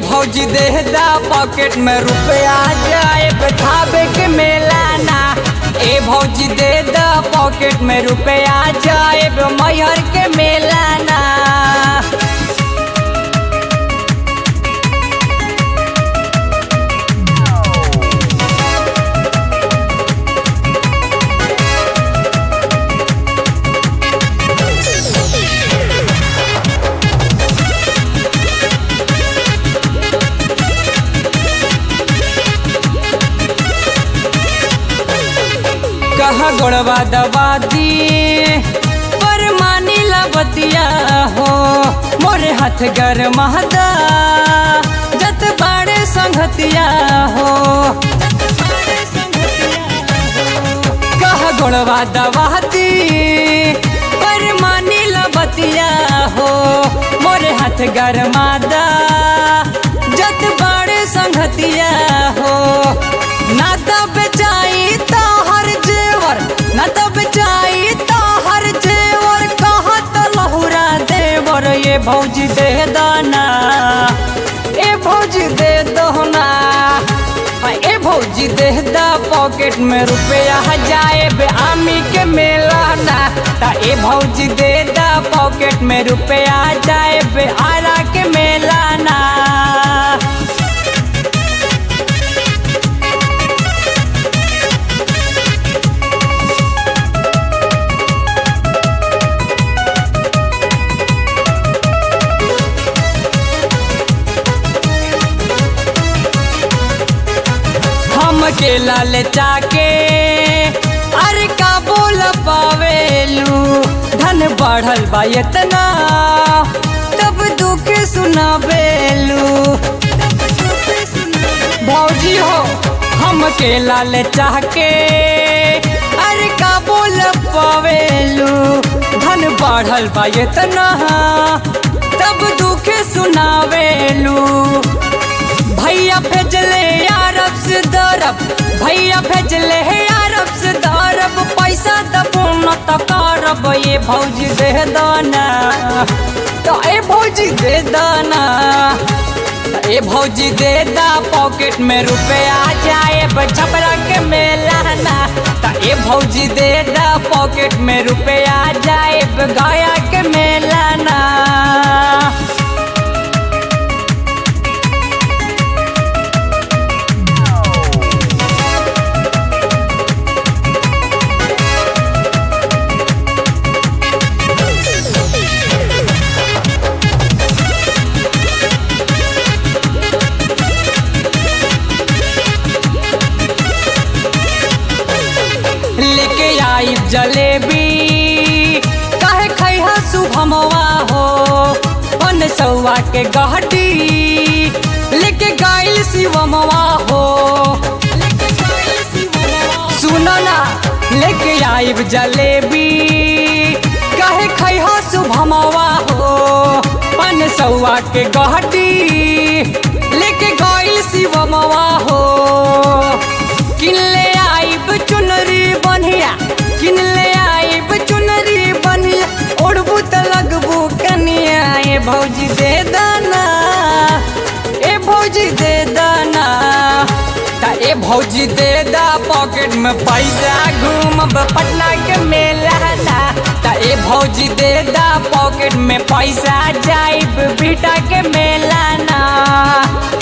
भौजी दे दा पॉकेट में रुपया जाए धाबे के मेला ना ए भौजी दे दा पॉकेट में रुपया जाए मैहर के मेला ना कहा गोड़वा दबा दी पर मानी बतिया हो मोरे हाथ गर महदा जत बाड़े संगतिया हो कहा गोड़वा दबा दी पर मानी बतिया हो मोरे हाथ गर मादा जत बाड़े संगतिया हो ना तब चाही तो हर जेवर ना तब चाही तो हर जेवर कहत लहुरा देवर ये भौजी दे दाना ए भौजी दे दोना ए भौजी दे दा पॉकेट में रुपया जाए बे आमी के मेला ना ता ए भौजी दे दा पॉकेट में रुपया जाए बे आरा के मेला ना हम के लाल चाके अरे का बोल पावेलू धन बढ़ल बा इतना तब दुख सुनावेलू भौजी हो हम के लाल चाके अरे का बोल पावेलू धन बढ़ल बा इतना तब दुख सुनावेलू भैया भेजले अरब से दरब भैया भेजले है अरब से दरब पैसा दबो न त करब ये भौजी दे दाना तो ए भौजी दे दाना ए भौजी दे दा पॉकेट में रुपया जाए छपरा के मेला ना त ए भौजी दे दा पॉकेट में रुपया जाए गया के मेला ना लेके आई जलेबी काहे खैहा शुभमवा हो पन सौआ के गहटी लेके गाइल शिवमवा हो सुनो ना लेके आई जलेबी काहे खैहा शुभमवा हो पन सौआ के गहटी लेके गाइल शिवमवा हो किनले आइब चुनरी बनिया किनले आइब चुनरी बनिया ओढ़बू त लगबू कनिया ए भौजी दे दाना ए भौजी दे दाना ता ए भौजी दे दा पॉकेट में पैसा घूमब पटना के मेला ना ता ए भौजी दे दा पॉकेट में पैसा जाइब बीटा के मेला ना